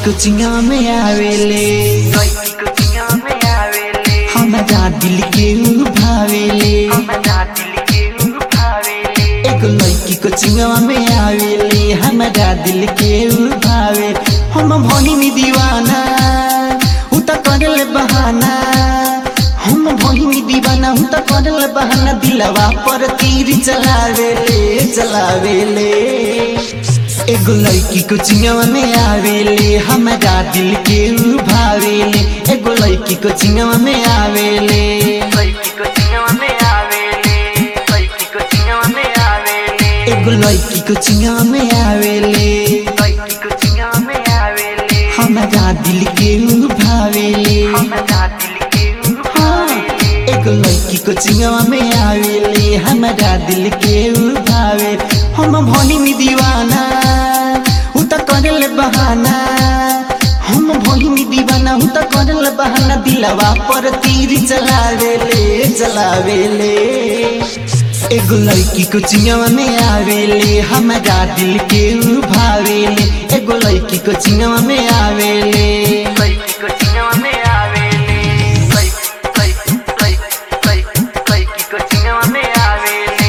कोचिंगा में आवेले लड़की कोचिंगा में आवेले हमारा दिल के ऊ भावेले हमरा दिल के ऊ भावेले एगो लड़की कोचिंगा में आवेले हमारा दिल के ऊ भावे हम भनी में दीवाना ऊ त करले बहाना हम भनी में दीवाना ऊ त करले बहाना दिलवा पर तीर चलावेले चलावेले एगो लड़की कोचिंगा में आवेले हमारा दिल के ऊ भावेले एगो लड़की कोचिंगा में आवेले लड़की कोचिंगा में आवेले लड़की कोचिंगा में आवेले एगो लड़की कोचिंगा में आवेले लड़की कोचिंगा में आवेले हमारा दिल के ऊ भावेले हमरा दिल के ऊ हाँ, भावेले एगो लड़की कोचिंगा में आवेले हमारा दिल के ऊ भावे हम भोली में दीवाना ऊ त करले बहाना हम भोली में दीवाना ऊ त करले बहाना दिलवा पर तीर चलावेले चलावेले एगो लड़की कोचिंगा में आवेले हमारा दिल के ऊ भावेले एगो लड़की कोचिंगा में आवेले लड़की कोचिंगा में आवेले लड़की लड़की लड़की लड़की कोचिंगा में आवेले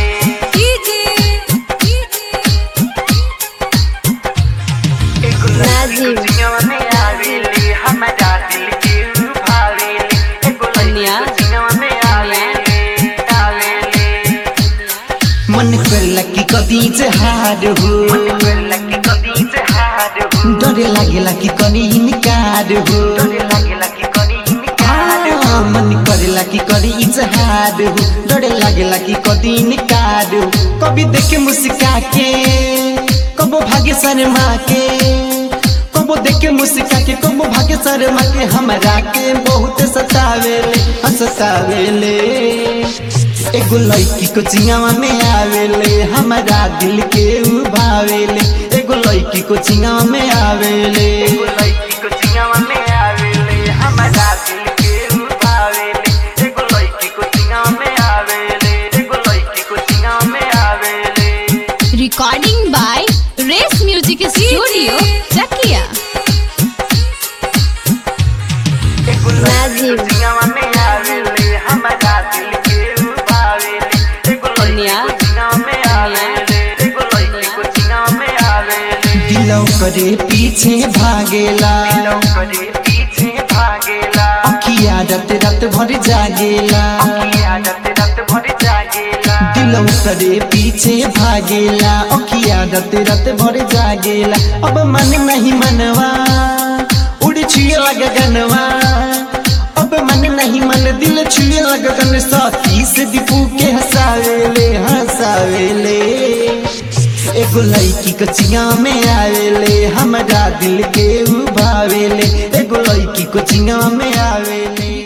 एगो लड़की नाजिम। कोचिंगा में आवेले हमरा दिल के ऊ भावेले एगो लड़की कन्या। कोचिंगा में आवेले आवेले मन करला कि कति हार हो लड़की कभी से हार हो डरे लागेला कि कनी इनकार हो डरे लागेला कि करी इनकार हो आ, मन करेला कि करी इजहार हो डरे लागेला कि कति इनकार हो कभी देखे मुस्का के कबो भाग्य शर्मा के कबो देखे मुस्का के कबो भाग्य शर्मा के हमरा के बहुत सतावेले हाँ, सतावेले एगो लड़की को चिंगावा में आवेले हमारा दिल के ऊ भावेले एगो लड़की को चिंगावा में आवेले एगो लड़की को चिंगावा में आवेले हमारा दिल के ऊ भावेले एगो लड़की को चिंगावा में आवेले एगो लड़की को चिंगावा में आवेले Recording by Race Music Studio, Chakia. एगो लड़की को चिंगावा में आवेले हमारा दिल के ऊ भावेले एगो लड़की को चिंगावा में आवेले एगो लड़की को चिंगावा में आवेले दिलौ करे पीछे भागेला करे पीछे भागेला अखिया रात रात भर जागेला आदत रत भर जागेला दिलौ करे पीछे भागेला अखिया रात रात भर जागेला अब मन नहीं मनवा उड़ छुए लगा गनवा अब मन नहीं मन दिल छुए लगा गन साथी से दीपू के हंसावेले हंसावेले एगो लड़की कोचिंगा में आवेले हमारा दिल के ऊ भावेले एगो लड़की कोचिंगा में आवेले